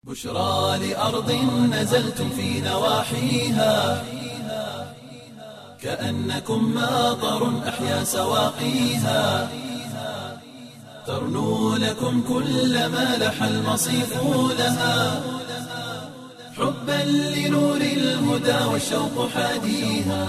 بشرى لأرض نزلتم في نواحيها كأنكم ماطر أحيا سواقيها ترنو لكم كل ما لح المصيف لها حبا لنور الهدى والشوق حاديها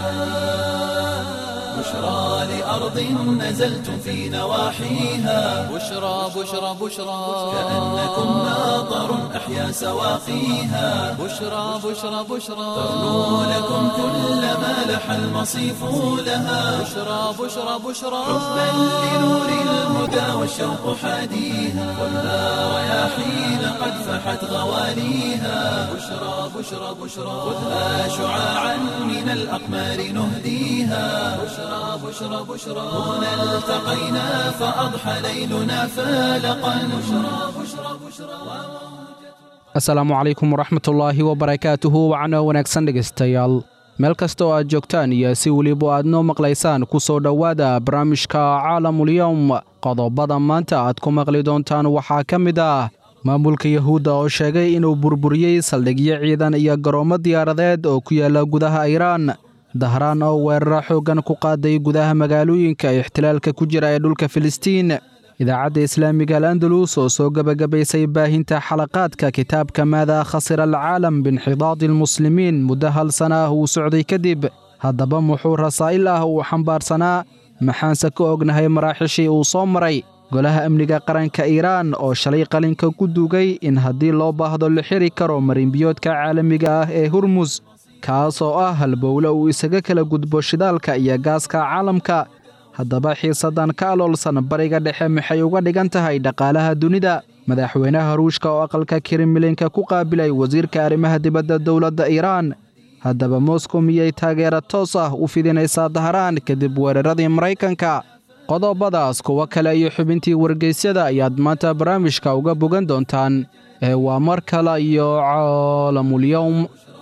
بشرى لأرض نزلتم في نواحيها بشرى بشرى بشرى كأنكم ماطر أحيا سواقيها بشرى بشرى بشرى ترنو لكم كل ما لح المصيف لها بشرى بشرى بشرى حبا لنور الهدى والشوق حاديها والنار رياحين قد فحت غواليها بشرى بشرى بشرى خذها شعاعا من الأقمار نهديها بشرى بشرى بشرى هنا التقينا فأضحى ليلنا فالقا بشرى بشرى بشرى asalaamu calaykum waraxmatullaahi wabarakaatuhu wacno wanaagsan dhegaystayaal meel kasta oo aad joogtaan iyo si weliba aad noo maqlaysaan ku soo dhowaada barnaamijka caalamulyowm qodobada maanta aad ku maqli doontaan waxaa ka mid ah maamulka yahuudda oo sheegay inuu burburiyey saldhigyo ciidan iyo garoomo diyaaradeed oo ku yaala gudaha iiraan dahraan oo weeraro xooggan ku qaaday gudaha magaalooyinka ixtilaalka ku jira ee dhulka filistiin idaacadda islaamiga al andalus oo soo gebagabaysay baahinta xalaqaadka kitaabka maadaa khasira alcaalam biinxidaadi almuslimiin muddo hal sana ah uu socday kadib haddaba muxuu rasaa'il ah uu xambaarsanaa maxaanse ka ognahay maraaxishii uu soo maray golaha amniga qaranka iiraan oo shalay qalinka ku dugay in haddii loo baahdo la xiri karo marinbiyoodka caalamiga ah ee hurmus kaas oo ah halbowle uu isaga kala gudbo shidaalka iyo gaaska caalamka haddaba xiisaddan ka aloolsan bariga dhexe maxay uga dhigan tahay dhaqaalaha dunida madaxweynaha ruushka oo aqalka kremlinka ku qaabilay wasiirka arrimaha dibadda dowladda iiraan haddaba moskow miyay taageero toos ah u fidinaysaa dahraan kadib weeraradii maraykanka qodobadaas kuwo kale iyo xubintii wargeysyada ayaad maanta barnaamijka uga bogan doontaan ee waa mar kale iyo caalamulyowm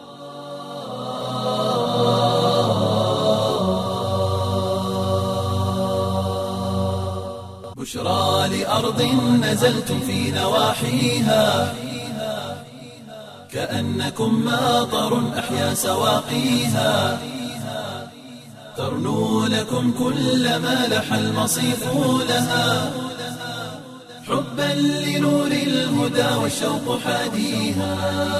بشرى لأرض نزلتم في نواحيها كأنكم ماطر أحيا سواقيها ترنو لكم كل ما لح المصيف لها حبا لنور الهدى والشوق حاديها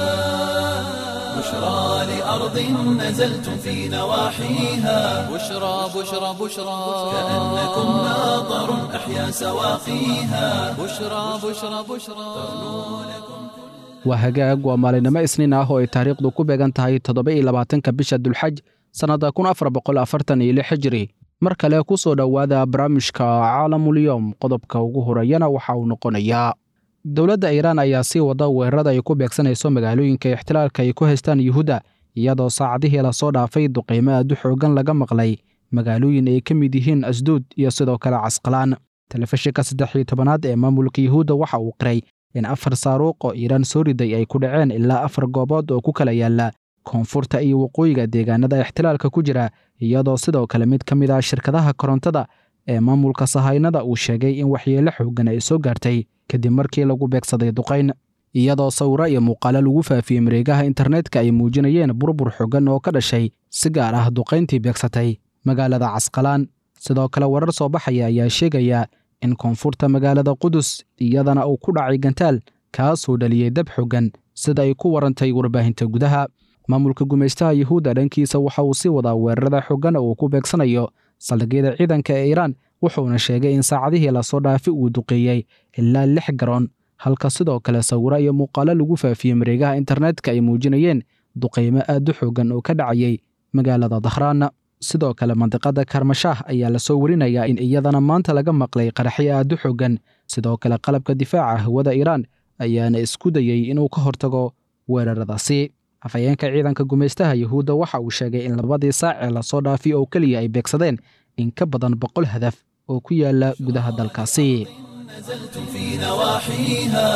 بشرى لأرض نزلتم في نواحيها بشرى بشرى بشرى كأنكم ماطر أحيا سواقيها بشرى بشرى بشرى waa hagaag waa maalinimo isniin ah oo ay taariikhdu ku beegan tahay toddoba iyo labaatanka bisha dulxaj sannadda kun afar boqol afartan iyo lix hijri mar kale ku soo dhowaada barnaamijka caalamulyowm qodobka ugu horeeyana waxa uu noqonayaa dowladda iiraan ayaa sii wada weerarada ay ku beegsanayso magaalooyinka ixtilaalka ay ku haystaan yuhuudda iyadoo saacadihii lasoo dhaafay duqiimo aad u xoogan laga maqlay magaalooyin ay ka mid yihiin asduud iyo sidoo kale casqalaan telefishinka saddex iyo tobanaad ee maamulka yuhuudda waxa uu qiray in afar saaruuq oo iiraan soo riday ay ku dhaceen ilaa afar goobood oo ku kala yaala koonfurta iyo waqooyiga deegaanada ixtilaalka ku jira iyadoo sidoo kale mid ka mid ah shirkadaha korontada ee maamulka sahaynada uu sheegay in waxyeelo xoogan ay soo gaartay kadib markii lagu beegsaday duqayn iyadoo sawiro iyo muuqaalo lagu faafiyey mareegaha internetka ay muujinayeen burbur xoogan oo ka dhashay si gaar ah duqayntii beegsatay magaalada casqalaan sidoo kale warar soo baxaya ayaa sheegaya in koonfurta magaalada qudus iyadana uu ku dhacay gantaal kaasoo dhaliyey dab xoogan sida ay ku warantay warbaahinta gudaha maamulka gumaystaha yuhuudda dhankiisa waxa uu sii wadaa weerarada xoogan oo uu ku beegsanayo saldhigyada ciidanka ee iiraan wuxuuna sheegay in saacadihii lasoo dhaafi uu duqeeyey ilaa lix garoon halka sidoo kale sawiro iyo muuqaalo lagu faafiyey mareegaha internetka ay muujinayeen duqaymo aad u xoogan oo ka dhacayay magaalada dahraan sidoo kale mandiqada karmashaah ayaa lasoo warinayaa in iyadana maanta laga maqlay qaraxyo aad u xoogan sidoo kale qalabka difaaca hawada iiraan ayaana isku dayey inuu ka hortago weeraradaasi afhayeenka ciidanka gumaystaha yuhuudda waxa uu sheegay in labadii saac ee lasoo dhaafiy oo keliya ay beegsadeen in ka badan boqol hadaf oo ku yaala gudaha dalkaasi نزلتم في نواحيها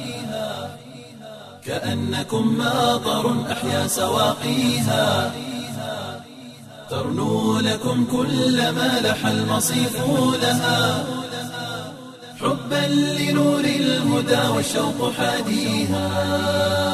كأنكم ماطر أحيا سواقيها ترنو لكم كل ما لح المصيف لها حبا لنور الهدى والشوق حاديها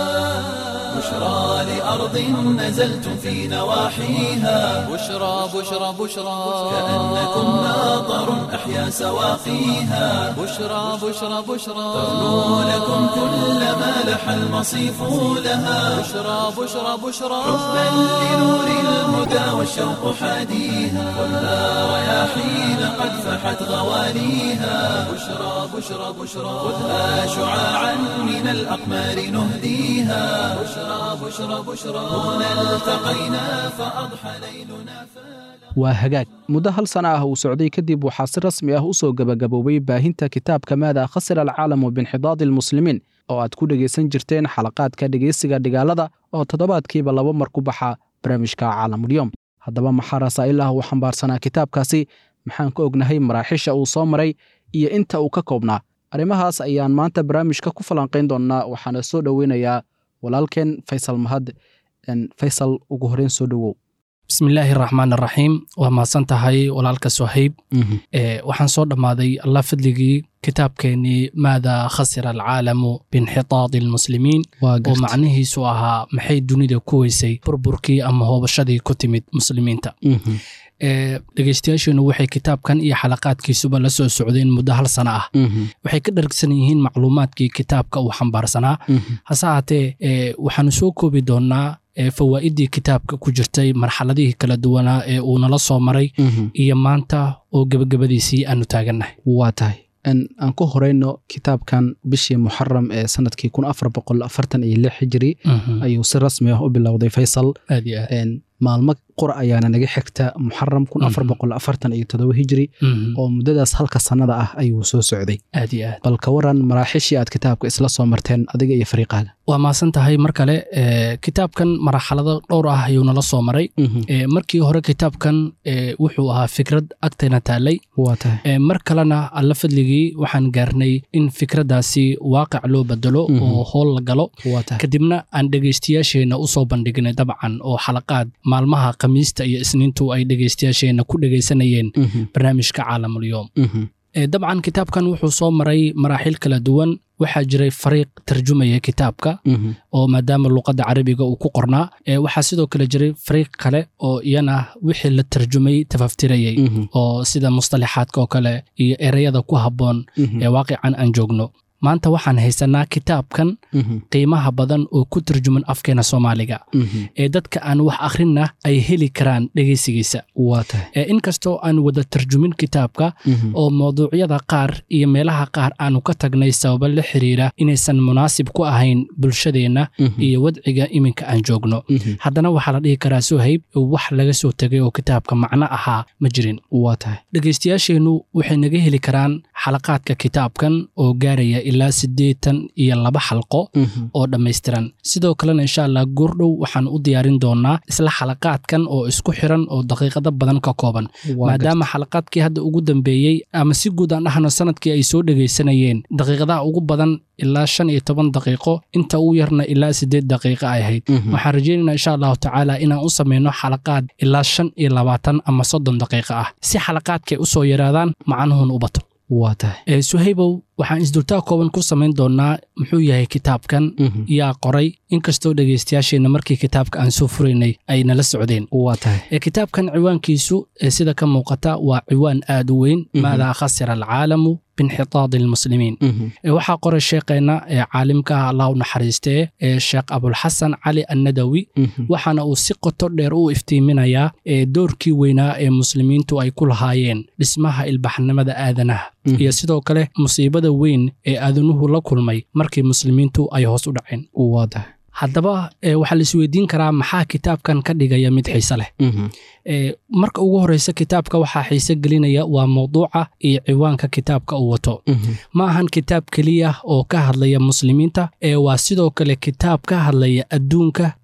بشرى لأرض نزلتم في نواحيها بشرى بشرى بشرى كأنكم ناظر أحيا سواقيها بشرى بشرى بشرى ترنو لكم كل ما لح المصيف لها بشرى بشرى بشرى حبا لنور الهدى والشوق حاديها خذها رياحين قد فحت غواليها بشرى بشرى بشرى خذها شعاعا من الأقمار نهديها بشرى بشرى بشرى هنا التقينا فأضحى ليلنا waa hagaag muddo hal sana ah uu socday kadib waxaa si rasmi ah u soo gebagaboobay baahinta kitaabka maada khasira alcaalamu binxidaadi almuslimiin oo aad ku dhegaysan jirteen xalaqaadka dhegaysiga dhigaalada oo toddobaadkiiba laba mar ku baxa barnaamijka caalamulyoom haddaba maxaa rasaa'ilah uu xambaarsanaa kitaabkaasi maxaan ka ognahay maraaxiisha uu soo maray iyo inta uu ka koobnaa arrimahaas ayaan maanta barnaamijka ku falanqayn doonnaa waxaana soo dhoweynayaa walaalkeen faysal mahad faysal ugu horreyn soo dhowow bismillaahi raxmaan raxiim waa mahadsan tahay walaalka sohayb waxaan soo dhammaaday allah fadligii kitaabkeenii maada khasira alcaalamu binxitaadi almuslimiin oo macnihiisu ahaa maxay dunida ku weysay burburkii ama hoobashadii ku timid muslimiinta dhegeystayaasheenu waxay kitaabkan iyo xalaqaadkiisuba la soo socdeen muddo hal sana ah waxay ka dhargsan yihiin macluumaadkii kitaabka uu xambaarsanaa hase haatee waxaanu soo koobi doonnaa fawaa'idii kitaabka ku jirtay marxaladihii kala duwanaa ee uu nala soo maray iyo maanta oo gebagabadiisii aanu taagannahay waa tahay aan ku horeyno kitaabkan bishii muxaram ee sanadkii kun afar boqol afartan iyo lix hijiri ayuu si rasmi ah u bilowday faysal aad iyo aad maalmo qura ayaana naga xigta muxaram kun afar boqol afartan iyo todoba hijiri oo muddadaas halka sannada ah ayuu soo socday aad iyo aad bal ka waran maraaxiishii aad kitaabka isla soo marteen adiga iyo fariiqaaga waa maasan tahay mar kale kitaabkan marxalado dhowr ah ayuu nala soo maray markii hore kitaabkan wuxuu ahaa fikrad agtayna taallay waa tahay mar kalena alla fadligii waxaan gaarnay in fikraddaasi waaqic loo bedelo oo hool la galo waa tahay kadibna aan dhegaystayaasheenna u soo bandhignay dabcan oo xalaqaad maalmaha khamiista iyo isniintu ay dhegaystayaasheenna ku dhegaysanayeen barnaamijka caalamulyoom dabcan kitaabkan wuxuu soo maray maraaxiil kala duwan waxaa jiray fariiq tarjumaya kitaabka oo maadaama luqadda carabiga uu ku qornaa waxaa sidoo kale jiray fariiq kale oo iyana wixii la tarjumay tafaftirayay oo sida musطalaxaadka oo kale iyo ereyada ku habboon ee waaqican aan joogno maanta waxaan haysanaa kitaabkan qiimaha badan oo ku tarjuman afkeena soomaaliga ee dadka aan wax akhrinna ay heli karaan dhegaysigiisa waa tahay inkastoo aan wada tarjumin kitaabka oo mawduucyada qaar iyo meelaha qaar aanu ka tagnay sababo la xiriira inaysan munaasib ku ahayn bulshadeenna iyo wadciga iminka aan joogno haddana waxaa la dhihi karaa sohayb wax laga soo tegay oo kitaabka macno ahaa ma jirin waa tahay dhegaystayaasheennu waxay naga heli karaan xalaqaadka kitaabkan oo gaaraya ilaa siddeetan iyo laba xalqo oo dhammaystiran sidoo kalena insha allah goordhow waxaan u diyaarin doonaa isla xalaqaadkan oo isku xiran oo daqiiqado badan ka kooban maadaama xalaqaadkii hadda ugu dambeeyey ama si guud aan dhahno sanadkii ay soo dhegaysanayeen daqiiqadaha ugu badan ilaa shan iyo toban daqiiqo inta ugu yarna ilaa siddeed daqiiqo ay ahayd waxaan rajaynaynaa insha allahu tacaala inaan u samayno xalaqaad ilaa shan iyo labaatan ama soddon daqiiqo ah si xalaqaadkay u soo yaraadaan macanuhun u bato waa tahay suhaybow waxaan isdultaa kooban ku samayn doonnaa muxuu yahay kitaabkan yaa qoray inkastoo dhegaystayaasheenna markii kitaabka aan soo furaynay ay nala socdeen waa tahay kitaabkan ciwaankiisu sida ka muuqata waa ciwaan aad u weyn maadaa khasira alcaalamu binxitaadi almuslimiin waxaa qoray sheekheenna ee caalimka ah allah u naxariistee ee sheekh abulxasan cali annadawi waxaana uu si qoto dheer u iftiiminayaa doorkii weynaa ee muslimiintu ay ku lahaayeen dhismaha ilbaxnimada aadanaha iyo sidoo kale musiibada weyn ee aadanuhu la kulmay markii muslimiintu ay hoos u dhaceen waa tahay haddaba waxaa la isweydiin karaa maxaa kitaabkan ka dhigaya mid xiise leh marka ugu horeysa kitaabka waxaa xiise gelinaya waa mawduuca iyo ciwaanka kitaabka uu wato ma ahan kitaab keliya oo ka hadlaya muslimiinta ee waa sidoo kale kitaab ka hadlaya adduunka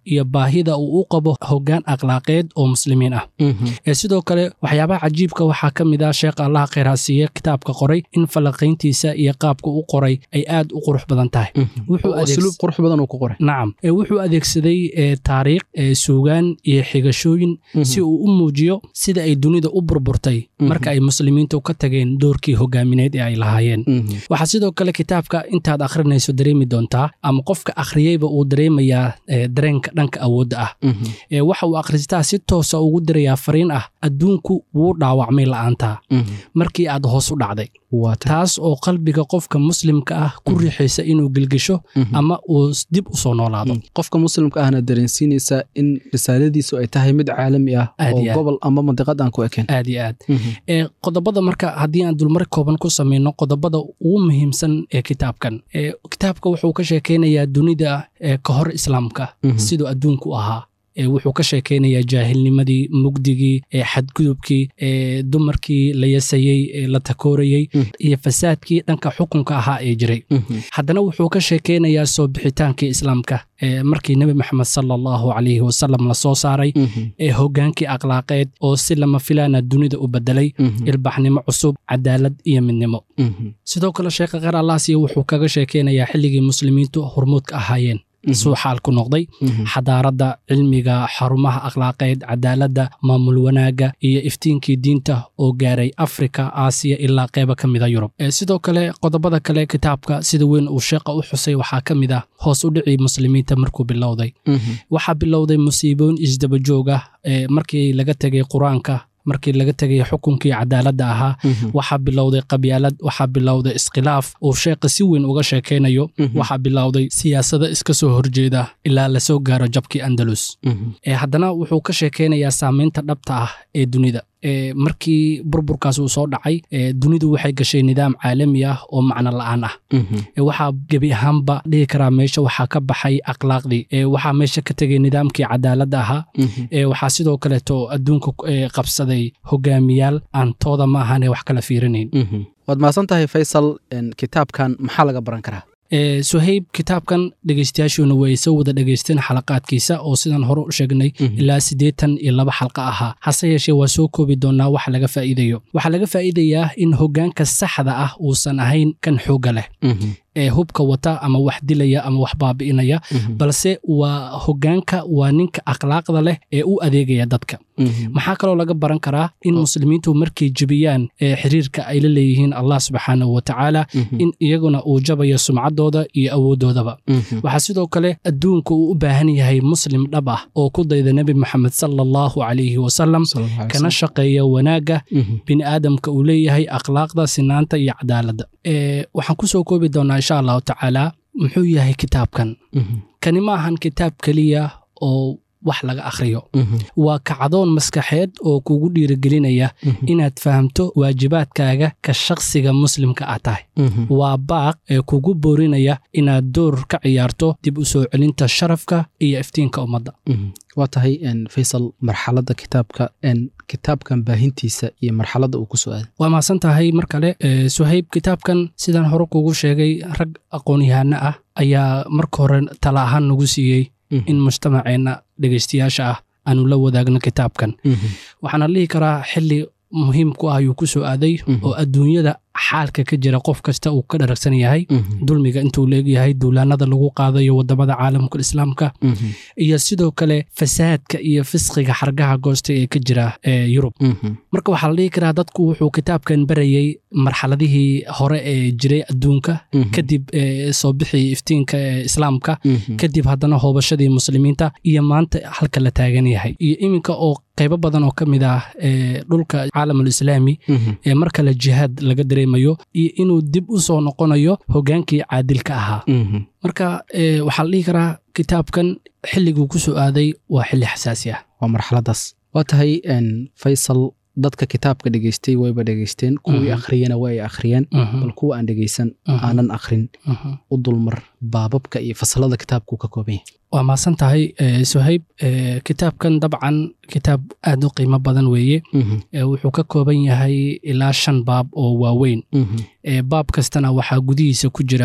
iyo baahida uu u qabo hoggaan akhlaaqeed oo muslimiin ah ee sidoo kale waxyaabaha cajiibka waxaa ka mid ah sheekha allaha khayraasiiye kitaabka qoray in falanqayntiisa iyo qaabka u qoray ay aad u qurux badan tahay Wuxuu adeegс- usluub qurux badan uu ku qoray nacam ee wuxuu adeegsaday ee, taariikh ee, suugaan iyo xigashooyin si uu u muujiyo sida ay dunida u burburtay marka ay muslimiintu ka tageen doorkii hogaamineed ee ay lahaayeen waxaa sidoo kale kitaabka intaad akhrinayso dareemi doontaa ama qofka akhriyeyba uu dareemayaa ee, dareenka dhanka awoodda ah ee waxa uu akhristaa si toosa ugu dirayaa fariin ah adduunku wuu dhaawacmay la'aantaa markii aad hoos u dhacday waa tahay taas oo qalbiga qofka muslimka ah ku riixaysa inuu gelgesho ama uu s- dib u soo noolaado qofka muslimka ahna dareensiinaysa in risaaladiisu ay tahay mid caalami ah Aad oo iyo aad. gobol ama mandiqad aan ku ekeen aad iyo aad ee qodobada marka haddii aan dulmar kooban ku samayno qodobada ugu muhiimsan ee kitaabkan ee kitaabka wuxuu ka sheekaynayaa dunida ee ka hor islaamka Mhm. siduu adduunku ahaa ee wuxuu ka sheekaynayaa jaahilnimadii mugdigii ee xadgudubkii ee dumarkii la yasayey ee la takoorayey Mhm. iyo fasaadkii dhanka xukunka ahaa ee jiray haddana wuxuu ka sheekaynayaa soo bixitaankii islaamka ee markii nebi maxamed sala allahu calayhi wasalam la soo saaray ee hoggaankii akhlaaqeed oo si lama filaana dunida u bedelay ilbaxnimo cusub cadaalad iyo midnimo sidoo kale sheekha kheer allaasiya wuxuu kaga sheekaynayaa xilligii muslimiintu hormuudka ahaayeen suu xaalku noqday xadaaradda cilmiga xarumaha akhlaaqeed cadaaladda maamul wanaagga iyo iftiinkii diinta oo gaaray afrika aasiya ilaa qeyba ka mida yurub Ee, sidoo kale qodobada kale kitaabka sida weyn uu sheeqa u xusay waxaa ka mid ah hoos u dhicii muslimiinta markuu bilowday waxaa bilowday musiibooyin isdaba joog ah ee markii laga tegay qur-aanka markii laga tegay xukunkii cadaaladda ahaa waxaa bilowday qabyaalad waxaa bilowday iskhilaaf uu sheekha si weyn uga sheekaynayo waxaa bilowday siyaasado iska soo horjeeda ilaa lasoo gaaro jabkii andalus ee haddana wuxuu ka sheekaynayaa saamaynta dhabta ah ee dunida ee markii burburkaas uu soo dhacay ee dunidu waxay gashay nidaam caalami ah oo macno la'aan ah ee waxaa gebi ahaanba dhihi karaa meesha waxaa ka baxay akhlaaqdii ee waxaa meesha ka tegay nidaamkii cadaaladda ahaa ee waxaa sidoo kaleeto adduunka ee qabsaday hogaamiyaal aan tooda ma ahane wax kala fiirinayn waad mahadsan tahay faysal en, kitaabkan maxaa laga baran karaa ee suhayb kitaabkan dhegaystayaashuuna way soo wada dhegaysteen xalaqaadkiisa oo sidaan hore u sheegnay ilaa siddeetan iyo laba xalqa ahaa hase yeeshee waa soo koobi doonaa waxa laga faa'iidayo waxaa laga faa'iidayaa in hoggaanka saxda ah uusan ahayn kan xoogga leh ee hubka wata ama wax dilaya ama wax baabi'inaya balse waa hoggaanka waa ninka akhlaaqda leh ee u adeegaya dadka maxaa kaloo laga baran karaa in muslimiintu markay jebiyaan ee xiriirka ay la leeyihiin allah subxaanahu wa tacaala in iyaguna uu jabayo sumcaddooda iyo awooddoodaba waxaa sidoo kale adduunka uu u baahan yahay muslim dhab ah oo ku dayda nebi moxamed sala allahu calayhi wasalam kana shaqeeya wanaagga bini aadamka uu leeyahay akhlaaqda sinaanta iyo cadaaladda ee waxaan ku soo koobi doonaa insha allahu tacaala muxuu yahay kitaabkan kani ma ahan kitaab keliya oo wax laga akhriyo waa kacdoon maskaxeed oo kugu dhiirigelinaya inaad fahamto waajibaadkaaga ka shakhsiga muslimka ah tahay waa baaq ee kugu boorinaya inaad door ka ciyaarto dib u soo celinta sharafka iyo iftiinka ummadda waa tahay en, faysal marxaladda kitaabka en, kitaabkan baahintiisa iyo marxaladda uu ku soo aaday waa mahadsan tahay mar kale ee, suhayb kitaabkan sidaan hore kugu sheegay rag aqoon-yahano ah ayaa marka hore tala ahaan nagu siiyey in mujtamaceenna dhegaystayaasha ah aanu la wadaagno kitaabkan waxaana dhihi karaa xili muhiim ku ah ayuu ku soo aaday oo adduunyada xaalka ka jira qof kasta uu ka dharagsan yahay dulmiga intuu leegyahay duulaanada lagu qaadayo wadamada caalamka islaamka iyo sidoo kale fasaadka iyo fisqiga xargaha goosta ee ka jira ee yurub marka waxaa la dhihi karaa dadku wuxuu kitaabkan barayey marxaladihii hore ee jiray adduunka kadib ee soo bixii iftiinka ee islaamka kadib haddana hoobashadii muslimiinta iyo maanta halka la taagan yahay iyo iminka oo qaybo badan oo ka mid ah ee dhulka caalamul islaami ee mar kale jihaad laga dareemayo iyo inuu dib u soo noqonayo hoggaankii caadilka ahaa marka ee, waxaa la dhihi karaa kitaabkan xilliguu ku soo aaday waa xilli xasaasi ah waa marxaladaas waa tahay en, faysal dadka kitaabka dhegaystay wayba dhegaysteen kuwii akhriyena waa ay akhriyeen bal kuwa aan dhegaysan aanan akhrin u dulmar baababka iyo fasalada kitaabkuu ka kooban yahay waa mahadsan tahay ee, suhayb ee, kitaabkan dabcan kitaab aad u qiimo badan weeye ee, wuxuu ka kooban yahay ilaa shan baab oo waaweyn ee, baab kastana waxaa gudihiisa ku jira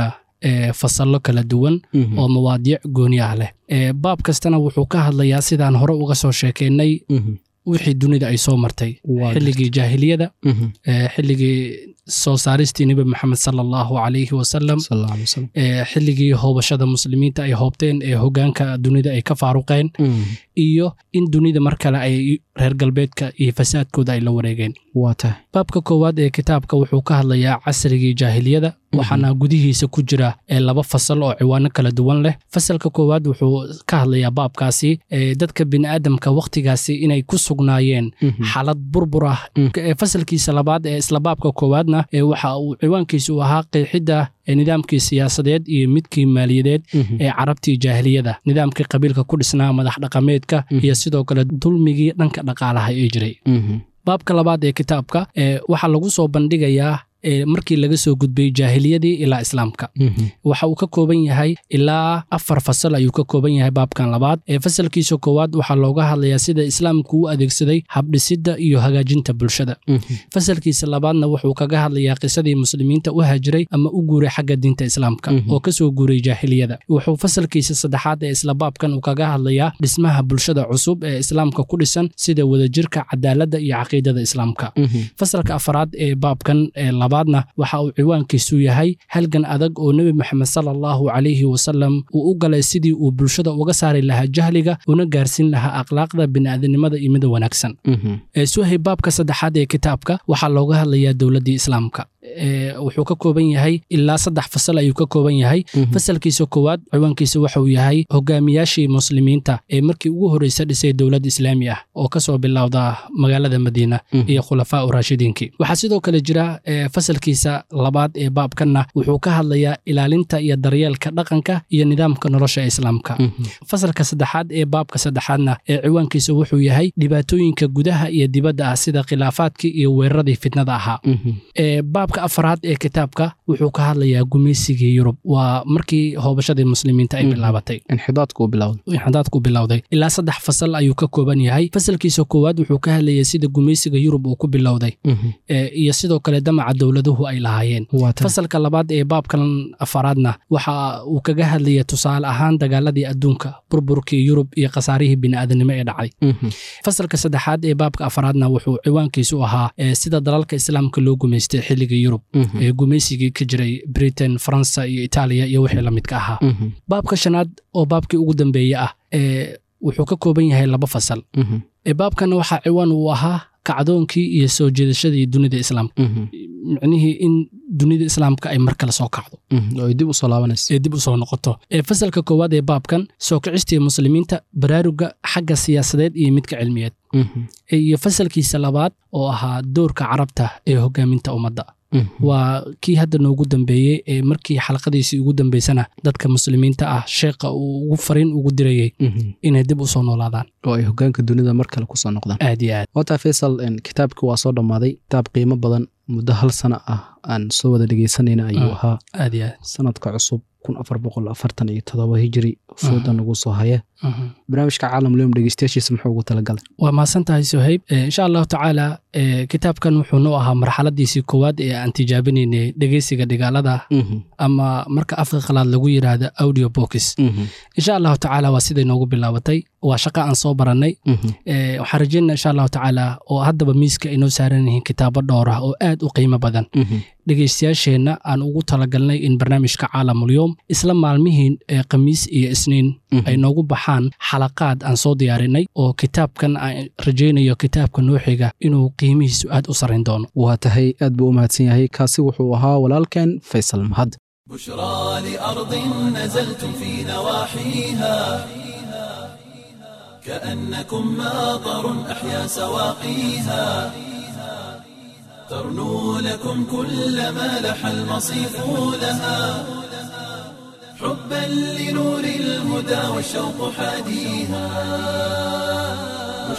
ee fasallo kala duwan oo mawaadiic gooni ah leh ee baab kastana wuxuu ka hadlayaa sidaan hore uga soo sheekeynay wixii dunida ay soo martay xilligii jaahiliyada ee xilligii soo saaristii nebi maxamed sala allahu calayhi wasalam ee xilligii hoobashada muslimiinta ay hoobteen ee hogaanka dunida ay ka faaruqeen iyo in dunida mar kale ay reer galbeedka iyo fasaadkooda ay la wareegeen baabka koowaad ee kitaabka wuxuu ka hadlayaa casrigii jaahiliyada waxaana gudihiisa ku jira ee laba fasal oo ciwaano kala duwan leh fasalka koowaad wuxuu ka hadlayaa baabkaasi ee dadka bini'aadamka wakhtigaasi inay ku sugnaayeen xaalad burbur ah fasalkiisa labaad ee isla baabka koowaadna ee waxa uu ciwaankiisu ahaa qeexidda nidaamkii siyaasadeed iyo midkii maaliyadeed ee carabtii jaahiliyada nidaamkii qabiilka ku dhisnaa madax dhaqameedka iyo sidoo kale dulmigii dhanka dhaqaalaha ee jiray baabka labaad ee kitaabka waxaa lagu soo bandhigayaa markii laga soo gudbay jaahiliyadii ilaa islaamka waxa uu ka kooban yahay ilaa afar fasal ayuu ka kooban yahay baabkan labaad ee fasalkiisa koowaad waxaa looga hadlayaa sida islaamku u adeegsaday habdhisidda iyo hagaajinta bulshada fasalkiisa labaadna wuxuu kaga hadlayaa qisadii muslimiinta u hajiray ama u guuray xagga diinta islaamka oo kasoo guuray jaahiliyada wuxuu fasalkiisa saddexaad ee isla baabkan uu kaga hadlayaa dhismaha bulshada cusub ee islaamka ku dhisan sida wadajirka cadaaladda iyo caqiidada islaamka fasalka afaraad ee baabkan labaadna waxa uu ciwaankiisu yahay halgan adag oo nebi moxamed sala allahu calayhi wasalam uu u galay sidii uu bulshada uga saari lahaa jahliga una gaarsiin lahaa akhlaaqda bini'aadanimada iyo mida wanaagsan suhay baabka saddexaad ee kitaabka waxaa looga hadlayaa dowladdii islaamka wuxuu ka kooban yahay ilaa saddex fasal ayuu ka kooban yahay fasalkiisa koowaad ciwaankiisa waxauu yahay hogaamiyaashii muslimiinta ee markii ugu horreysa dhisay dowlad islaami ah oo kasoo bilowda magaalada madiina iyo khulafaa u raashidiinkii waxaa sidoo kale jira fasalkiisa labaad ee baabkanna wuxuu ka hadlayaa ilaalinta iyo daryeelka dhaqanka iyo nidaamka nolosha islaamka fasalka saddexaad ee baabka saddexaadna ee ciwaankiisa wuxuu yahay dhibaatooyinka gudaha iyo dibadda ah sida khilaafaadkii iyo weeraradii fitnada ahaa baabka afaraad ee kitaabka wuxuu ka hadlayaa gumaysigii yurub waa markii hoobashadii muslimiinta ay bilaabatay inxidaadku bilowday ilaa saddex fasal ayuu ka kooban yahay fasalkiisa koowaad wuxuu ka hadlayay sida gumaysiga yurub uu ku bilowday iyo sidoo kale damaca dowladuhu ay lahaayeen fasalka labaad ee baabkan afaraadna waxa uu kaga hadlaya tusaale ahaan dagaaladii adduunka burburkii yurub iyo khasaarihii bini'aadanimo ee dhacay fasalka saddexaad ee baabka afaraadna wuxuu ciwaankiisu ahaa sida dalalka islaamka loo gumaystay xilligii yurub ee gumaysigii ka jiray britain faransa iyo itaaliya iyo wixii la midka ahaa baabka shanaad oo baabkii ugu dambeeye ah ee wuxuu ka kooban yahay laba fasal baabkana waxaa ciwaan uu ahaa kacdoonkii iyo soo jeedashadii dunida islaamka micnihii in dunida islaamka ay mar kale soo kacdo oo dib usoo laabanayso ee dib usoo noqoto ee fasalka koowaad ee baabkan soo kicistii muslimiinta baraaruga xagga siyaasadeed iyo midka cilmiyeed iyo fasalkiisa labaad oo ahaa doorka carabta ee hogaaminta ummadda waa kii hadda noogu dambeeyey ee markii xalaqadiisii ugu dambeysana dadka muslimiinta ah sheekha uu ugu fariin ugu dirayey inay dib usoo noolaadaan oo ay hogaanka dunida mar kale kusoo noqdaan aad iyo aad wata faysal kitaabkii waa soo dhammaaday kitaab qiimo badan muddo hal sano ah aan soo wada dhegeysanayna ayuu ahaa aad iyo aad sanadka cusub kun afar boqol afartan iyo todoba hijiri fooda nagu soo haya barnaamijka caalam leyom dhegeystayaashiisa muxuu ugu talagalay waa mahadsan tahay sohayb insha allahu tacaala kitaabkan wuxuu noo ahaa marxaladiisii koowaad ee aan tijaabinaynay dhegeysiga dhigaalada ama marka afka qalaad lagu yidhaahdo audio box insha allahu tacaala waa siday noogu bilaabatay waa shaqo aan soo barannay waxaan rajeynaa insha allahu tacaala oo haddaba miiska ay noo saaran yihiin kitaabo dhowr ah oo aad u qiimo badan dhegeystayaasheenna aan ugu talagalnay in barnaamijka caalamulyoom isla maalmihiin ee khamiis iyo isniin ay noogu baxaan xalaqaad aan soo diyaarinay oo kitaabkan aan rajaynayo kitaabka nooxiga inuu qiimihiisu aad u sarrayn doono waa tahay aad buu u mahadsan yahay kaasi wuxuu ahaa walaalkeen faysal mahad بشرى لأرض نزلتم في نواحيها كأنكم ماطر أحيا سواقيها ترنو لكم كل ما لح المصيف لها حبا لنور الهدى والشوق حاديها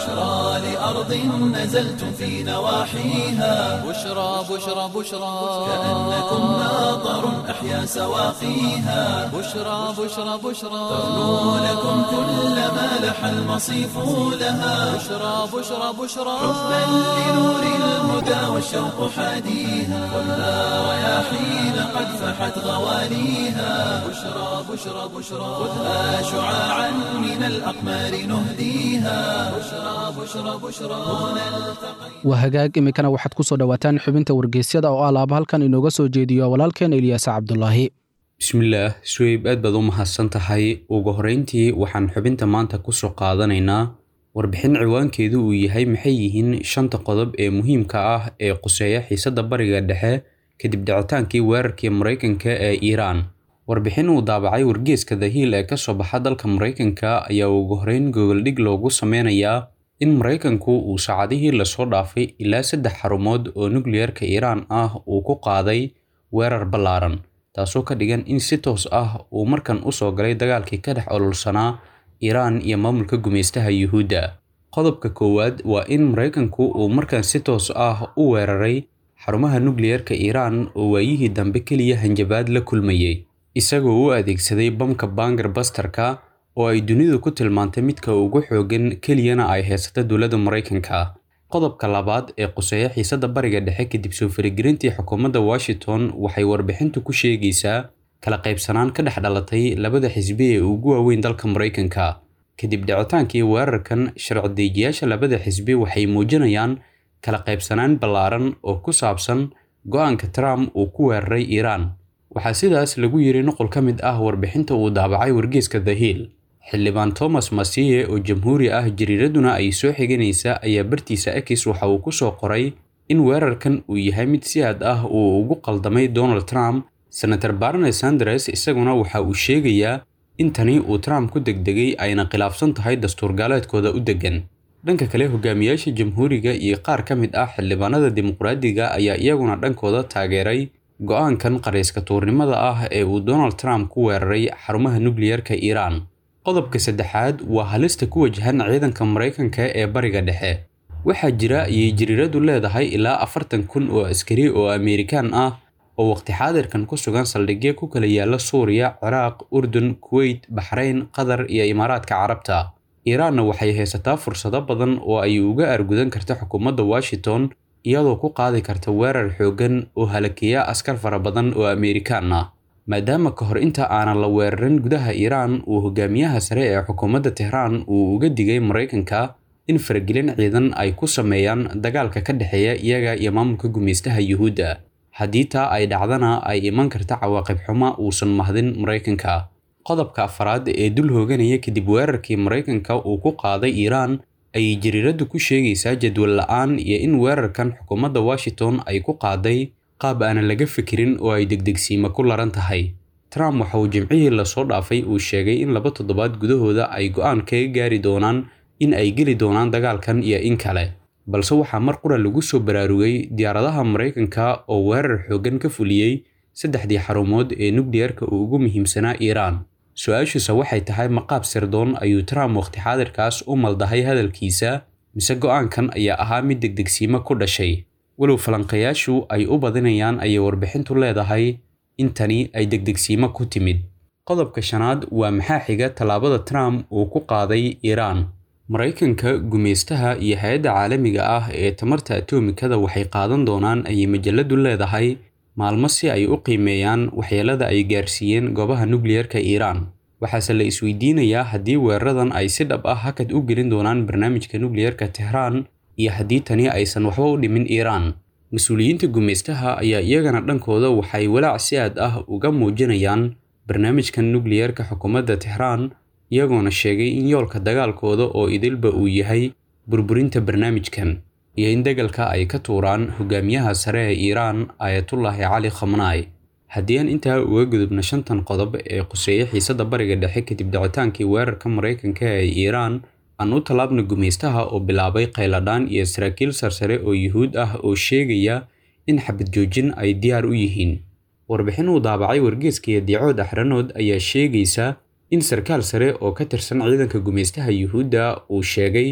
بشرى لأرض نزلتم في نواحيها بشرى بشرى بشرى كأنكم ناظر أحيا سواقيها بشرى بشرى بشرى ترنو لكم كل ما لح المصيف لها بشرى بشرى بشرى حبا لنور الهدى والشوق حاديها ولا رياحين قد فحت غواليها بشرى بشرى بشرى خذها شعاعا من الأقمار نهديها بشرى بشرى بشرى هنا التقينا waa hagaag iminkana waxaad ku soo dhowaataan xubinta wargeysyada oo alaaba halkan inooga soo jeediyo walaalkeen ilyaas cabdulaahi bismillaah suweyb aad baad u mahadsan tahay ugu horreyntii waxaan xubinta maanta kusoo qaadanaynaa warbixin ciwaankeedu uu yahay maxay yihiin shanta qodob ee muhiimka ah ee quseeya xiisadda bariga dhexe kadib dhicitaankii weerarkii maraykanka ee iiraan warbixin uu daabacay wargeeska the hill ee kasoo baxa dalka maraykanka ayaa ugu horreyn gogoldhig loogu sameynayaa in maraykanku uu saacadihii lasoo dhaafay ilaa saddex xarumood oo nukliyarka iiraan ah uu ku qaaday weerar ballaaran taasoo ka dhigan in si toos ah uu markan usoo galay dagaalkii ka dhex ololsanaa iiraan iyo maamulka gumaystaha yuhuudda qodobka koowaad waa in maraykanku uu markan si toos ah u weeraray xarumaha nukliyarka iiraan oo waayihii dambe keliya hanjabaad la kulmayay isagoo u adeegsaday bamka bangar bastarka oo ay dunidu ku tilmaantay midka ugu xoogan keliyana ay haysata dowladda maraykanka qodobka labaad ee quseeya xiisadda bariga dhexe kadib soo faragelintii xukuumadda washington waxay warbixintu ku sheegaysaa kala qaybsanaan ka dhex dhalatay labada xisbi ee ugu waaweyn dalka maraykanka kadib dhicitaankii weerarkan sharci-dejiyaasha labada xisbi waxay muujinayaan kala qaybsanaan ballaaran oo ku saabsan go-aanka trump uu ku weeraray iiraan waxaa sidaas lagu yiri nuqul ka mid ah warbixinta uu daabacay wargeeska the hill xildhibaan thomas masiye oo jamhuuri ah jariiraduna ay soo xiganaysa ayaa bartiisa akis waxa uu kusoo qoray in weerarkan uu yahay mid si aad ah uu ugu qaldamay donald trump senator barne sanders isaguna waxa uu sheegayaa in tani uu trump ku degdegay ayna khilaafsan tahay dastuurgaaleedkooda u deggan dhanka kale hogaamiyaasha jamhuuriga iyo qaar ka mid ah xildhibaanada dimuqraadiga ayaa iyaguna dhankooda taageeray go-aankan qarayska tuurnimada ah ee uu donald trump ku weeraray xarumaha nukliyarka iiraan qodobka saddexaad waa halista ku wajahan ciidanka maraykanka ee bariga dhexe waxaa jira ayay jariiradu leedahay ilaa afartan kun oo askari oo ameerikaan ah oo waqti xaadirkan ku sugan saldhigyo ku kala yaala suuriya ciraaq urdun kuweyt baxrayn qatar iyo imaaraadka carabta iiraanna waxay haysataa fursado badan oo ay uga argudan karta xukuumadda washington iyadoo ku qaadi karta weerar xooggan oo halakeeya askar fara badan oo ameerikaan ah maadaama ka hor inta aanan la weerarin gudaha iiraan uu hogaamiyaha sare ee xukuumadda tehraan uu uga digay maraykanka in faragelin ciidan ay ku sameeyaan dagaalka ka dhexeeya iyaga iyo maamulka gumaystaha yuhuudda haddii taa ay dhacdana ay iman karta cawaaqib xumo uusan mahdin maraykanka qodobka afaraad ee dul hooganaya kadib weerarkii maraykanka uu ku qaaday iiraan ayay jariiraddu ku sheegaysaa jadwal la-aan iyo in weerarkan xukuumadda washington ay ku qaaday qaab aanan laga fikirin oo ay degdegsiima ku laran tahay trump waxa uu jimcihii lasoo dhaafay uu sheegay in laba toddobaad gudahooda ay go-aan kaga gaari doonaan in ay geli doonaan dagaalkan iyo in kale balse waxaa mar qura lagu soo baraarugay diyaaradaha maraykanka oo weerar xooggan ka fuliyey saddexdii xarumood ee nukliyarka uu ugu muhiimsanaa iiraan su-aashiisa waxay tahay maqaab sirdoon ayuu trump waqti xaadirkaas u maldahay hadalkiisa mise go-aankan ayaa ahaa mid degdegsiimo ku dhashay walow falanqayaashu ay u badinayaan ayay warbixintu leedahay in tani ay degdegsiimo ku timid qodobka shanaad waa maxaa xiga tallaabada trump uu ku qaaday iiraan maraykanka gumaystaha iyo hay-adda caalamiga ah ee tamarta atomikada waxay qaadan doonaan ayay majaladu leedahay maalmo si ay u qiimeeyaan waxyeelada ay gaarsiiyeen goobaha nukliyarka iiraan waxaase la isweydiinayaa haddii weeraradan ay si dhab ah hakad u gelin doonaan barnaamijka nukliyarka tehraan iyo haddii tani aysan waxba u dhimin iiraan mas-uuliyiinta gumaystaha ayaa iyagana dhankooda waxay walaac si aad ah uga muujinayaan barnaamijkan nukliyarka xukuumadda tehraan iyagoona sheegay in yoolka dagaalkooda oo idilba uu yahay burburinta barnaamijkan iyo in degalka ay ka tuuraan hogaamiyaha sare ee iiraan aayatullaahi cali khamnaay haddii aan intaa uga gudubna shantan qodob ee quseeya xiisadda bariga dhexe kadib dhicitaankii weerarka maraykanka ee iiraan aan u tallaabna gumaystaha oo bilaabay khayladhaan iyo saraakiil sarsare oo yuhuud ah oo sheegaya in xabad joojin ay diyaar u yihiin warbixin uu daabacay wargeeska diicood axranood ayaa sheegaysa in sarkaal sare oo ka tirsan ciidanka gumaystaha yuhuudda uu sheegay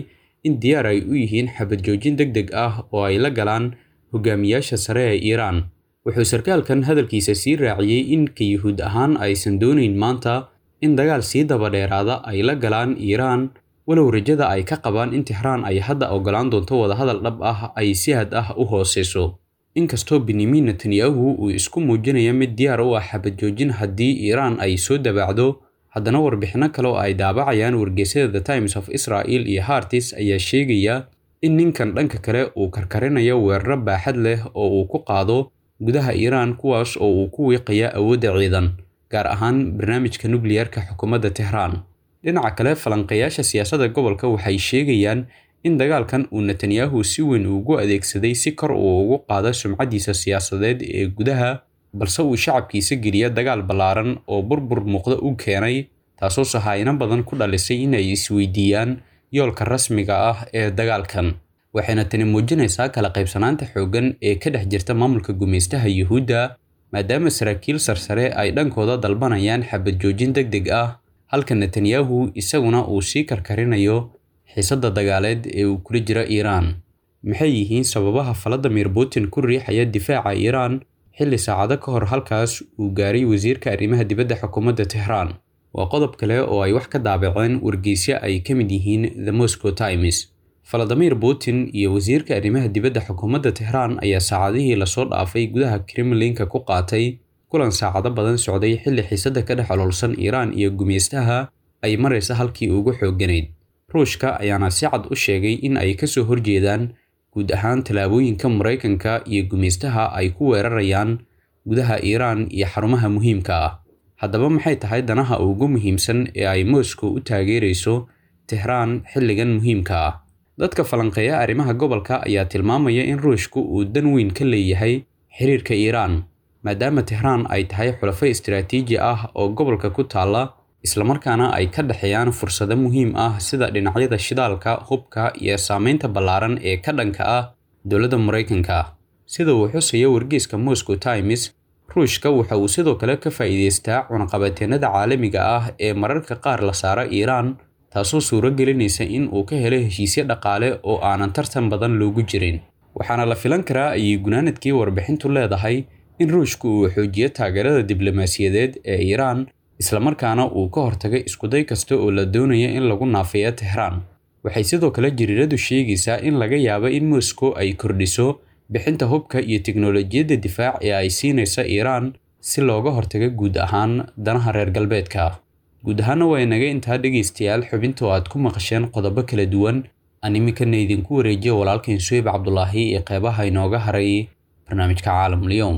in diyaar ay u yihiin xabad joojin deg deg ah oo ay la galaan hogaamiyaasha sare ee iiraan wuxuu sarkaalkan hadalkiisa sii raaciyey in ka yuhuud ahaan aysan doonayn maanta in dagaal sii dabadheeraada ay la galaan iiraan walow rajada ay ka qabaan in tixraan ay hadda ogolaan doonto wadahadal dhab ah ay si had ah u hooseyso inkastoo benyamin netanyahu uu isku muujinaya mid diyaar u ah xabad joojin haddii iiraan ay soo dabaacdo haddana warbixinno kale oo ay daabacayaan wargeysyada the times of israel iyo hartis ayaa sheegaya in ninkan dhanka kale uu karkarinayo weeraro baaxad leh oo uu ku qaado gudaha iiraan kuwaas oo uu ku wiiqaya awoodda ciidan gaar ahaan barnaamijka nukliyarka xukuumadda tehraan dhinaca kale falanqeeyaasha siyaasadda gobolka waxay sheegayaan in dagaalkan uu netanyahu si weyn ugu adeegsaday si kor uu ugu qaado sumcaddiisa siyaasadeed ee gudaha balse uu shacabkiisa geliya dagaal ballaaran oo burbur muuqda u keenay taasoo sahaayino badan ku dhalisay in ay isweydiiyaan yoolka rasmiga ah ee dagaalkan waxayna tani muujinaysaa kala qaybsanaanta xooggan ee ka dhex jirta maamulka gumaystaha yuhuudda maadaama saraakiil sarsare ay dhankooda dalbanayaan xabad joojin deg deg ah halka netanyahu isaguna uu sii karkarinayo xiisadda dagaaleed ee uu kula jira iiraan maxay yihiin sababaha valadimir putin ku riixaya difaaca iiraan xilli saacado ka hor halkaas uu gaaray wasiirka arrimaha dibadda xukuumadda tehraan waa qodob kale oo ay wax ka daabaceen wargeysyo ay ka mid yihiin the moscow times valadimir putin iyo wasiirka arrimaha dibadda xukuumadda tehraan ayaa saacadihii lasoo dhaafay gudaha kremlinka ku qaatay kulan saacado badan socday xilli xiisadda ka dhex ololsan iiraan iyo gumeystaha ay maraysa halkii ugu xoogganayd ruushka ayaana si cad u sheegay in ay kasoo horjeedaan guud ahaan tallaabooyinka maraykanka iyo gumeystaha ay ku weerarayaan gudaha iiraan iyo xarumaha muhiimka ah haddaba maxay tahay danaha ugu muhiimsan ee ay moscow u taageerayso tehraan xilligan muhiimka ah dadka falanqeeya arrimaha gobolka ayaa tilmaamaya in ruushku uu dan weyn ka leeyahay xiriirka iiraan maadaama tehraan ay tahay xulafo istiraatiiji ah oo gobolka ku taalla islamarkaana ay ka dhexeeyaan fursado muhiim ah sida dhinacyada shidaalka hubka iyo saameynta ballaaran ee ka dhanka ah dowladda maraykanka sida uu xusayo wargeyska moscow times ruushka waxa uu sidoo kale ka faa'iidaystaa cunaqabateennada caalamiga ah ee mararka qaar la saara iiraan taasoo suuro gelinaysa in uu ka helo heshiisyo dhaqaale oo aanan tartan badan loogu jirin waxaana la filan karaa ayay gunaanadkii warbixintu leedahay in ruushku uu xoojiyo taageerada diblomaasiyadeed ee iiraan islamarkaana uu ka hortagay iskuday kasta oo la doonaya in lagu naafeeyo tehraan waxay sidoo kale jiriiradu sheegaysaa in laga yaabo in moscow ay kordhiso bixinta hubka iyo tiknolojiyadda difaac ee ay siinaysa iiraan si looga hortago guud ahaan danaha reer galbeedka guud ahaana waa inaga intaa dhegaystayaal xubinta oo aad ku maqasheen qodobo kala duwan aan iminkana idinku wareejiyo walaalkain suweyb cabdulaahi ee qeybaha inooga haray barnaamijka caalamulyoom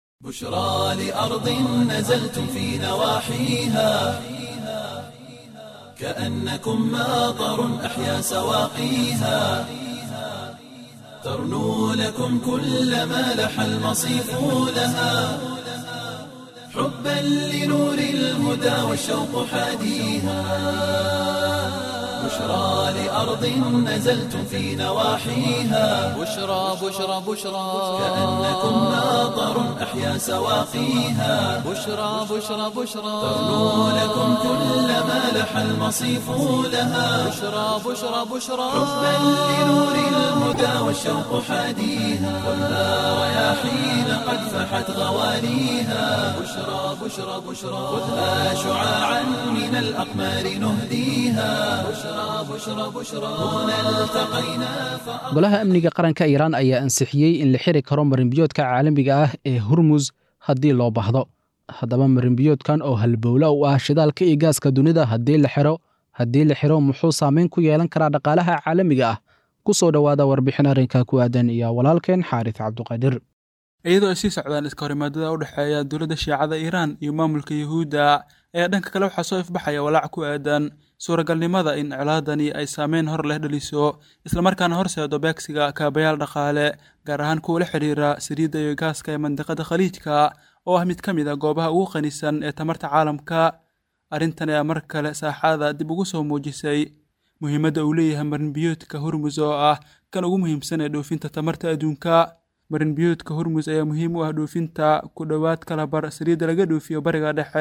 بشرى لأرض نزلتم في نواحيها كأنكم ماطر أحيا سواقيها ترنو لكم كل ما لح المصيف لها حبا لنور الهدى والشوق حاديها بشرى لأرض نزلتم في نواحيها بشرى بشرى بشرى كأنكم ماطر أحيا سواقيها بشرى بشرى بشرى ترنو لكم كل ما لح المصيف لها بشرى بشرى بشرى حبا لنور الهدى والشوق حاديها خذها رياحين قد فحت غواليها بشرى بشرى بشرى خذها شعاعا من الأقمار نهديها بشرى بشرى بشرى هنا التقينا فأ... golaha amniga qaranka iiraan ayaa ansixiyey in la xiri karo marinbiyoodka caalamiga ah ee hormus haddii loo baahdo haddaba marinbiyoodkan oo halbowla u ah shidaalka iyo gaaska dunida haddii la xiro haddii la xiro muxuu saameyn ku yeelan karaa dhaqaalaha caalamiga ah ku soo dhowaada warbixin arrinka ku aadan iyo walaalkeen xaaris cabduqaadir iyadoo ay sii socdaan iska horimaadada u dhexeeya dowladda shiicada iiraan iyo maamulka yuhuudda ayaa dhanka kale waxaa soo ifbaxaya walaac ku aadan suuragalnimada in colaadani ay saameyn hor leh dhaliso islamarkaana horseedo beegsiga kaabayaal dhaqaale gaar ahaan kuwa la xidhiira saliidda iyo gaaska ee mandiqada khaliijka oo ah mid ka mid a goobaha ugu qanisan ee tamarta caalamka arrintan ayaa mar kale saaxada dib ugu soo muujisay muhiimadda uu leeyahay marinbiyoodka hormus oo ah kan ugu muhiimsan ee dhoofinta tamarta adduunka marinbiyoodka hormus ayaa muhiim u ah dhoofinta ku dhowaad kala bar saliidda laga dhoofiyo bariga dhexe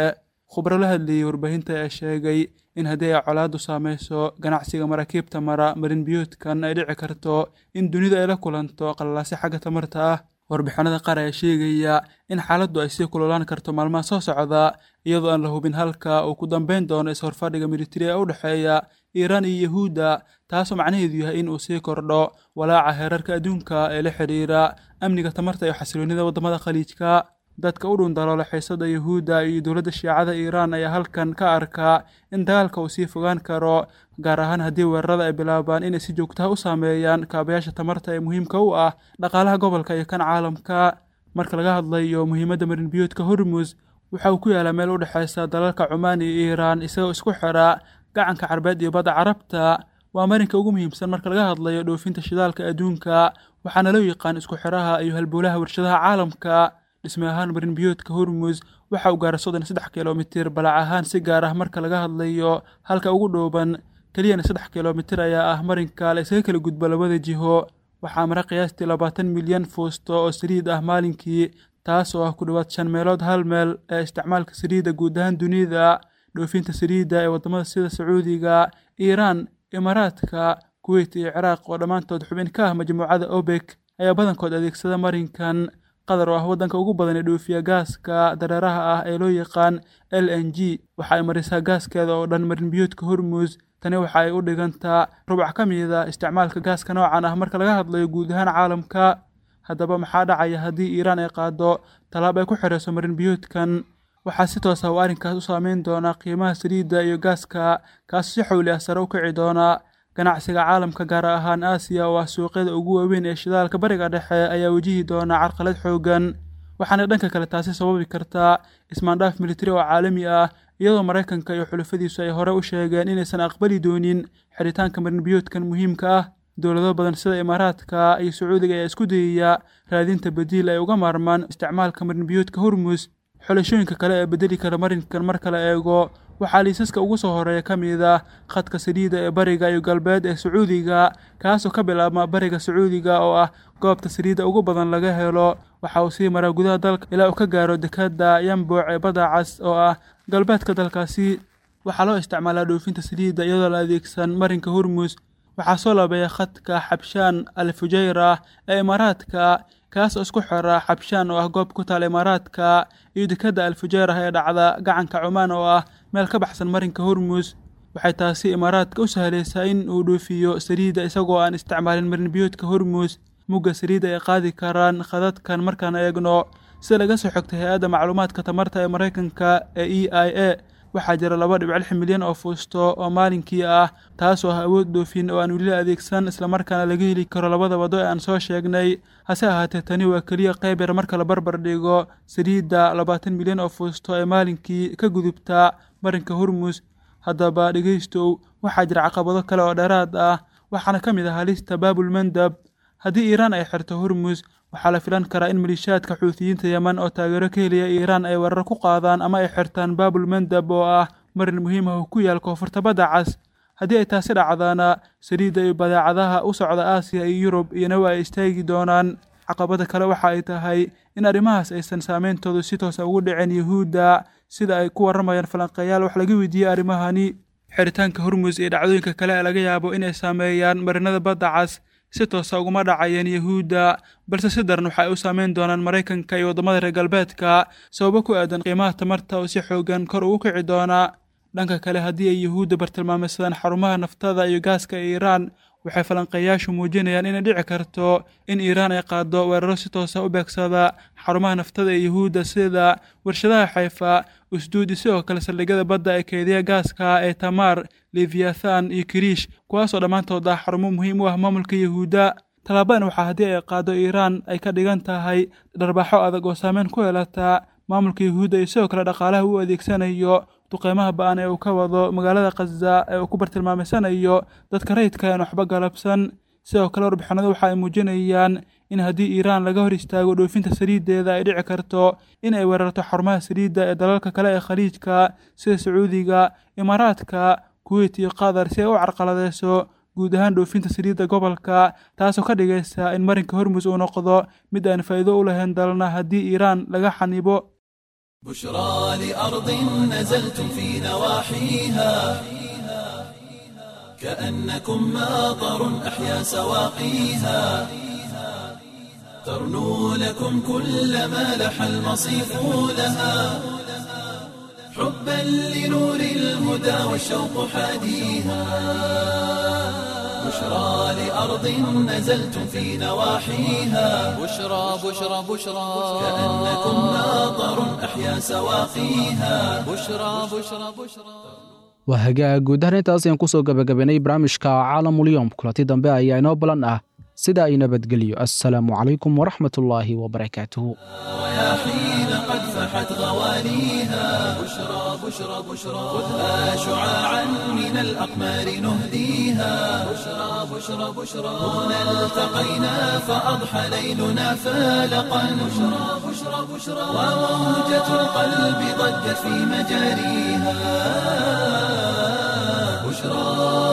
khubro la hadlayey warbaahinta ayaa sheegay in haddii ay colaaddu saameyso ganacsiga maraakiibta mara marinbiyoodkan ay dhici karto in dunidu ay la kulanto qallalaasi xagga tamarta ah warbixinada qaar ayaa sheegaya in xaaladdu ay sii kululaan karto maalmaha soo socda iyadoo aan la hubin halka uu ku dambeyn doono is-horfadhiga militari ee u dhexeeya iiraan iyo yahuudda taasoo macnaheedu yahay in uu sii kordho walaaca heerarka adduunka ee la xidhiira amniga tamarta iyo xasiloonnida waddamada khaliijka dadka u dhun daloola xiisada yahuudda iyo dowladda shiicada iiraan ayaa halkan ka arkaa in dagaalka uu sii fogaan karo gaar ahaan haddii weerarada ay bilaabaan inay si joogtaha u saameeyaan kaabayaasha tamarta ee muhiimka u ah dhaqaalaha gobolka iyo kan caalamka marka laga hadlayo muhiimadda marinbiyoodka hormus waxa uu ku yaalaa meel u dhexaysa dalalka cumaan iyo iiraan isagoo isku xidha gacanka carbeed iyo badda carabta waa marinka ugu muhiimsan marka laga hadlayo dhoofinta shidaalka adduunka waxaana loo yaqaan isku xidhaha iyo halbowlaha warshadaha caalamka dhisme ahaan marinbiyoodka hormus waxa uu gaara soddon saddex kilomitir balac ahaan si gaar ah marka laga hadlayo halka ugu dhooban keliyana saddex kilomitir ayaa ah marinka la isaga kala gudbo labada jiho waxaa mara qiyaastii labaatan milyan fuusto oo saliid ah maalinkii taas oo ah ku dhowaad shan meelood hal meel ee isticmaalka saliidda guud ahaan dunida dhoofinta saliidda ee waddamada sida sacuudiga iiraan imaaraadka kuweyt iyo ciraaq oo dhammaantood xubin ka ah majmuucada obek ayaa badankood adeegsada marinkan qatar oo ah waddanka ugu badan ee dhoofiya gaaska dareeraha ah ee loo yaqaan l n g waxa ay marisaa gaaskeeda oo dhan marinbiyoodka hormus tani waxa ay u dhigantaa rubac ka mida isticmaalka gaaska noocan ah marka laga hadlayo guud ahaan caalamka haddaba maxaa dhacaya haddii iiraan ay qaado tallaab ay ku xidhayso marinbiyoodkan waxaa si toos ah uu arrinkaas u saameyn doonaa qiimaha saliidda iyo gaaska kaas si xowli ah sare u kici doona ganacsiga caalamka gaar ahaan aasiya oo ah suuqyada ugu waaweyn ee shidaalka bariga dhexe ayaa wajihi doona carqalad xoogan waxaana dhanka kale taasi sababi kartaa ismaandhaaf militari oo caalami ah iyadoo maraykanka iyo xulafadiisu ay hore u sheegeen inaysan aqbali doonin xidhitaanka marinbiyoodkan muhiimka ah dowlado badan sida imaaraadka iyo sacuudiga ayaa isku dayaya raadinta badiil ay uga maarmaan isticmaalka marinbiyoodka hormus xulashooyinka kale ee bedeli kara marinkan marka la eego waxaa liisaska ugu soo horeeya ka mid ah khadka saliidda ee bariga iyo galbeed ee sacuudiga kaasoo ka bilaabma bariga sacuudiga oo ah goobta saliidda ugu badan laga helo waxa uu sii maraa gudaha dalka ilaa uu ka gaaro dekadda yambuuc ee badda cas oo ah galbeedka dalkaasi waxaa loo isticmaalaa dhoofinta saliidda iyadoo la adeegsan marinka hormus waxaa soo laabeeya khadka xabshaan al fujayra ee imaaraadka kaas oo isku xira xabshaan oo ah goob ku taal imaaraadka iyo dekadda al fujayrah ee dhacda gacanka cumaan oo ah meel ka baxsan marinka hormus waxay taasi imaaraadka u sahlaysaa in uu dhoofiyo saliidda isagoo aan isticmaalin marinbiyoodka hormus mugga saliidda ay qaadi karaan khadadkan markaan eegno sida laga soo xogtay hay-adda macluumaadka tamarta ee maraykanka ee e i a waxaa jira laba dhibc lix milyan oo fuusto oo maalinkii ah taasoo ah awood dhoofin oo aan weli la adeegsan islamarkaana laga heli karo labada wado ee aan soo sheegnay hase ahaatee tani waa keliya qayb yar marka la barbar dhigo saliidda labaatan milyan oo fuusto ee maalinkii ka gudubta marinka hormus haddaba dhegaystow waxaa jira caqabado kale oo dheeraad ah waxaana ka mid ah halista baabulmandab haddii iiraan ay xirto hormus waxaa la filan karaa in maliishaadka xuutiyiinta yeman oo taageero ka heliya iiraan ay weerar ku qaadaan ama ay xirtaan baabulmandab oo ah marin muhiim ah oo ku yaal koonfurta badda cas haddii ay taasi dhacdaana saliidda iyo badeecadaha u socda aasiya iyo yurub iyona waa ay istaagi doonaan caqabada kale waxa ay tahay in arrimahaas aysan saameyntoodu si toosa ugu dhicin yuhuudda sida ay ku warramayaan falanqeeyaal wax laga weydiiyey arrimahani xiritaanka hormus iyo dhacdooyinka kale ee laga yaabo inay saameeyaan marinada badda cas si toosa uguma dhacayeen yuhuudda balse si daran waxa ay u saameyn doonaan maraykanka iyo waddamada reer galbeedka sababo ku aadan qiimaha tamarta oo si xoogan kor ugu kici doona dhanka kale haddii ay yuhuudda bartilmaameysadaan xarumaha naftada iyo gaaska ee iiraan waxay falanqeeyaashu muujinayaan inay dhici karto in iiraan ay qaado weeraro si toosa u beegsada xarumaha naftada ee yuhuudda sida warshadaha xayfa usduudi sidoo kale saldhigyada badda ee keediya gaaska ee tamaar leviathan iyo kiriish kuwaasoo dhammaantood ah xarumo muhiim u ah maamulka yuhuudda tallaabadan waxaa haddii ay qaado iiraan ay ka dhigan tahay dharbaaxo adag oo saameyn ku yeelata maamulka yuhuudda iyo sidoo kale dhaqaalaha uu adeegsanayo duqeymaha ba-an ee uu ka wado magaalada khaza ee uu ku bartilmaameysanayo dadka rayidka aan waxba galabsan sidoo kale warbixinadu waxa ay muujinayaan in haddii iiraan laga hor istaago dhoofinta saliiddeeda ay dhici karto in ay weerarto xarumaha saliidda ee dalalka kale ee khaliijka sida sacuudiga imaaraadka kuweyt iyo qatar si ay u carqaladeyso guud ahaan dhoofinta saliidda gobolka taasoo ka dhigaysa in marinka hormus uu noqdo mid aan faa'iido u lahayn dalna haddii iiraan laga xanibo بشرى لأرض نزلتم في نواحيها كأنكم ماطر أحيا سواقيها ترنو لكم كل ما لح المصيف لها حبا لنور الهدى والشوق حاديها بشرى لأرض نزلتم في نواحيها بشرى بشرى بشرى كأنكم ماطر أحيا سواقيها بشرى بشرى بشرى waa hagaag guud ahaan intaas ayaan kusoo gabagabaynay barnaamijka caalamulyoom kulanti dambe ayaa inoo balan ah sida ay nabadgelyo assalaamu calaykum waraxmatullaahi wabarakaatuhu حين قد فحت غوانيها بشرى بشرى بشرى خذها شعاعا من الأقمار نهديها بشرى بشرى بشرى هنا التقينا فأضحى ليلنا فالقا بشرى بشرى بشرى وموجة القلب ضجت في مجاريها بشرى